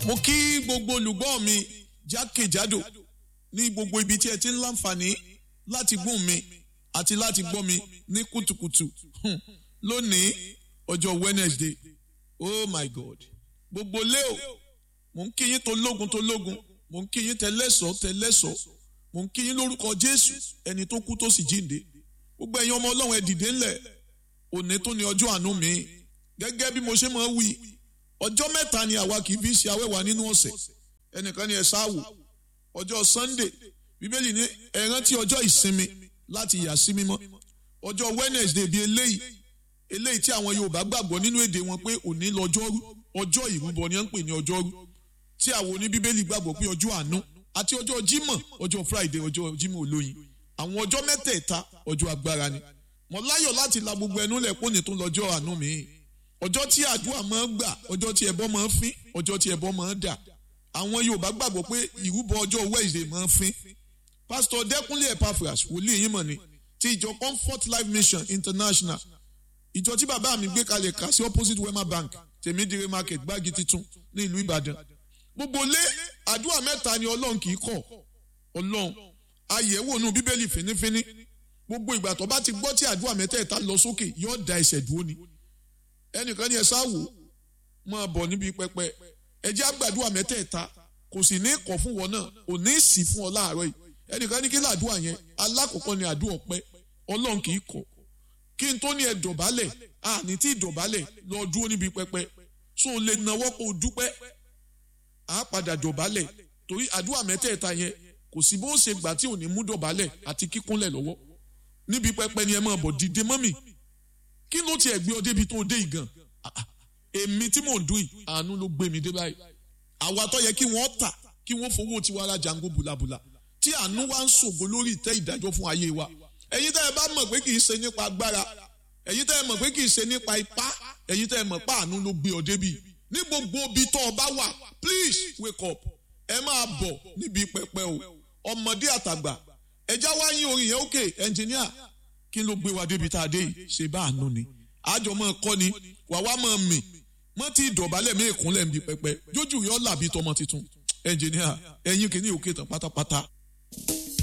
mo kí gbogbo olùgbọ́ mi jákèjádò ní gbogbo ibi tí ẹ ti ń láǹfààní láti gbóhùn mi àti láti gbọ́ mi ní kùtùkùtù Hmm. lónìí ọjọ́ Wednesday oh my God gbogbo léo mo ń kí yín tó lógun tó lógun mo ń kí yín tẹlẹ́sọ̀ tẹlẹ́sọ̀ mo ń kí yín lórúkọ Jésù ẹni tó kú tó sì jíǹde gbogbo ẹ̀yin ọmọ Ọlọ́run ẹ dìde ńlẹ̀ òní tó ní ọjọ́ àánú mi gẹ́gẹ́ bí mo ṣe máa ń wí ọjọ́ mẹ́ta ni àwa kì í fi ṣe awẹ́wà nínú ọ̀sẹ̀ ẹnìkan ni ẹ ṣáàwò ọjọ́ Sunday bíbélì ní ẹ rántí ọjọ́ ìsinmi láti yà sí mímọ́ ọjọ́ Wednesday bíi eléyìí eléyìí tí àwọn Yorùbá gbàgbọ́ nínú èdè wọn pé òní lọ́jọ́rú ọjọ́ ìrúbọ ni wọ́n ń pè ní ọjọ́rú tí àwọn oníbíbélì gbàgbọ́ pé ọjọ́ àánú àti ọjọ́ Jímọ̀ ọjọ́ Friday ọjọ́ Jímọ̀ olóyin àwọn ọjọ́ mẹ́tẹ̀ẹ̀ta ọjọ́ agbára ni mo láyọ̀ láti la gbogbo ẹnu lẹ̀ pọ́nì tó lọ́jọ́ àánú mi ọjọ́ tí àdúrà máa ń gbà ọjọ́ tí ẹbọ máa ń fín ọjọ́ tí ẹbọ máa ń dà àwọn Yorùbá gbàgbọ́ pé ìrúbọ ọjọ́ Wednesday máa ń fín pásítọ̀ Dẹ́kúnlé Epaphras wòlíì yín mọ̀ ni ti ìjọ Comfort Life Mission International ìjọ tí bàbá mi gbé kalẹ̀ kà sí opposite Wema Bank tèmídìrí market gbági titun ní ìlú Ìbàdàn gbogbo lé àdúrà mẹ́ta ni Ọlọ́run kì í kọ̀ Ọlọ́run ayẹ̀wò nù Bíbélì fínífíní gbogbo ìgbà tó bá ti gbọ́ tí àdúrà mẹ́tẹ̀ẹ̀ta lọ sókè yóò da ẹsẹ̀ dúró ni ẹnìkan ní ẹ sáwò máa bọ̀ níbi pẹpẹ ẹ jẹ́ àgbàdúrà mẹ́tẹ̀ẹ̀ta kò sì ní kọ̀ fún wọn náà ò ní sì fún ọ láàárọ̀ yìí ẹnìkan ní kí làdúrà yẹn alákọ̀ọ́kọ́ ni àdúrà ọpẹ́ Ọlọ́run kì í kọ̀ kí n tó ní ẹ dọ̀bálẹ̀ àní tí dọ̀bálẹ̀ lọ dúró níbi pẹpẹ so lè nawọ́ kó o dúpẹ́ àá padà dọ̀bálẹ̀ torí àdúrà mẹ́tẹ̀ẹ̀ta yẹn kò sí bó ṣe gbà tí ò ní mú dọ̀bálẹ̀ àti kíkúnlẹ̀ lọ́wọ́ níbi pẹpẹ ni ẹ máa bọ̀ dìde mọ́mì kí ló tiẹ̀ gbé ọ débi tó dé ìgàn èmi tí mò ń dún yìí àánú ló gbé mi dé báyìí àwa tó yẹ kí wọ́n tà kí wọ́n fowó tiwa ra jango bùlàbùlà tí àánú wa ń ṣògo lórí ìtẹ́ ìdájọ́ fún ayé wa ẹ̀yin tẹ́ ẹ bá mọ̀ pé kì í ṣe nípa agbára ẹ̀yin tẹ́ ẹ mọ̀ pé kì í ṣe nípa ipá ẹ̀yin tẹ́ ẹ mọ̀ pé àánú ló gbé ọ débi ní gbogbo ibi tó o bá wà please wake up ẹ máa bọ̀ níbi pẹpẹ o ọmọdé àtàgbà ẹjá wá yín orin yẹn òkè ẹnjìníà kí ló gbé wa débi tá a dé yìí ṣe bá àánú ni àjọ máa kọ́ ni wà wá máa mì mọ́ tí ìdọ̀bálẹ̀ mi ìkúnlẹ̀ ń bi pẹpẹ jójú yọ làbí tọmọ tuntun ẹnjìníà ẹ̀yin kìíní òkè tán pátápátá.